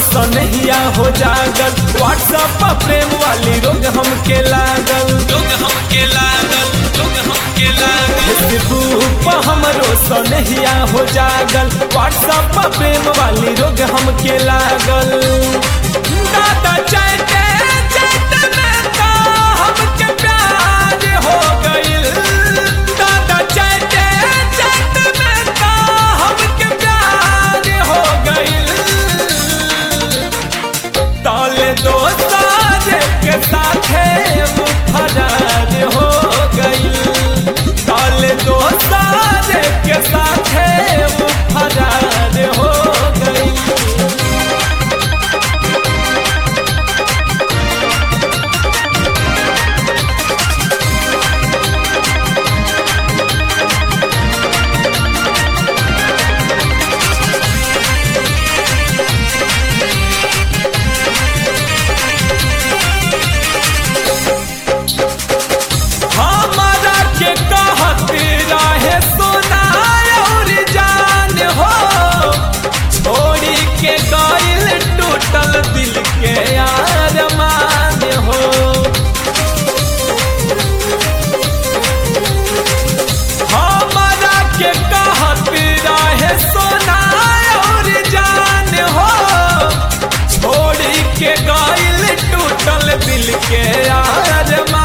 सनहिया हो जागल व्हाट्सएप पर प्रेम वाली रोग हमके लागल रोग हमके लागल रोग हमके लागल फेसबुक पर हमरो सनहिया हो जागल व्हाट्सएप पर प्रेम वाली रोग हमके लागल दादा चाहते चाहते में तो हमके प्यार हो गइल दादा चाहते चाहते में तो हमके प्यार हो गइल ताले दोस्तार के साथे फरार हो गई ताले दोस्तार के साथे फरार हो गई हमारा के कहत रहे सोना और जान हो छोड़ी के गइल टूटल दिल के अरमान हो हमारा के कहत रहे सोना और जान हो छोड़ी के गइल टूटल दिल के अरमान